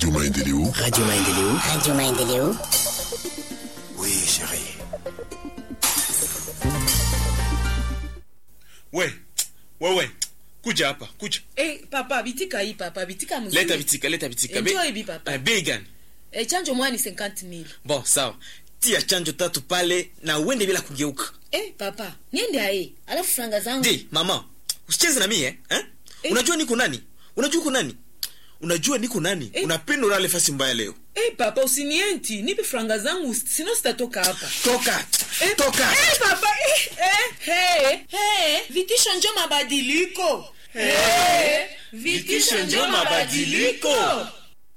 Radio Maendeleo. Radio Maendeleo. Radio Maendeleo. Oui, chérie. we wewe kuja hapa kuja Eh, papa bitika hii papa bitika mzuri. leta vitika leta vitika Enjoy bi papa. Eh, bei gani Eh, chanjo mwani 50000. bon sawa tia chanjo tatu pale na uende bila kugeuka Eh, papa, niende ae. Alafu franga zangu. di mama usicheze na mie eh? Eh. unajua niko nani unajua uko nani unajua niko nani Eh. unapenda ulale fasi mbaya leo Eh, papa usinienti. Nipe franga zangu sino sitatoka hapa. toka Eh, toka Eh, papa. Eh, eh, hey, hey. Vitisho njo mabadiliko. Eh, vitisho njo mabadiliko.